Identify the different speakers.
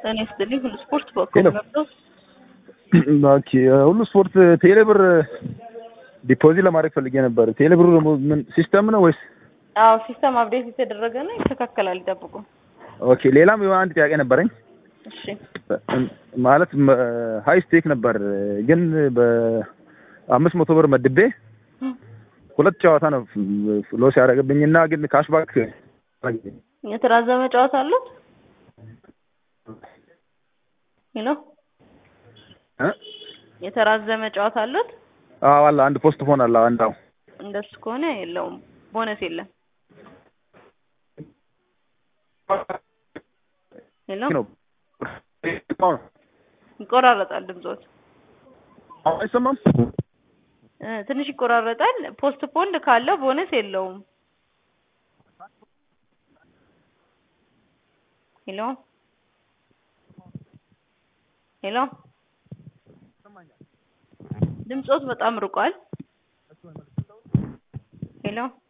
Speaker 1: እኔ ስትልኝ ሁሉ ስፖርት
Speaker 2: ሄሎ።
Speaker 1: በኩል ነበር።
Speaker 2: ኦኬ ሁሉ ስፖርት ቴሌ ብር ዲፖዚት ለማድረግ ፈልጌ ነበር። ቴሌ ብሩ ደግሞ ምን ሲስተም ነው ወይስ?
Speaker 1: አዎ ሲስተም አፕዴት የተደረገ ነው፣ ይስተካከላል፣ ይጠብቁ።
Speaker 2: ኦኬ ሌላም የሆነ አንድ ጥያቄ ነበረኝ።
Speaker 1: እሺ
Speaker 2: ማለት ሀይ ስቴክ ነበር ግን በአምስት መቶ ብር መድቤ ሁለት ጨዋታ ነው ሎስ ያደረገብኝና ግን ካሽባክ
Speaker 1: የተራዘመ ጨዋታ አሉት? ሄሎ
Speaker 2: እ?
Speaker 1: የተራዘመ ጨዋታ አሉት?
Speaker 2: አዎ አለ አንድ ፖስት ፎን አለ አንድ አዎ
Speaker 1: እንደሱ ከሆነ የለውም፣ ቦነስ የለም። ሄሎ
Speaker 2: ነው
Speaker 1: ይቆራረጣል ድምጾት
Speaker 2: አሁን አይሰማም?
Speaker 1: እ፣ ትንሽ ይቆራረጣል። ፖስት ፖንድ ካለው ቦነስ የለውም። ሄሎ ሄሎ ድምጾት በጣም ርቋል። ሄሎ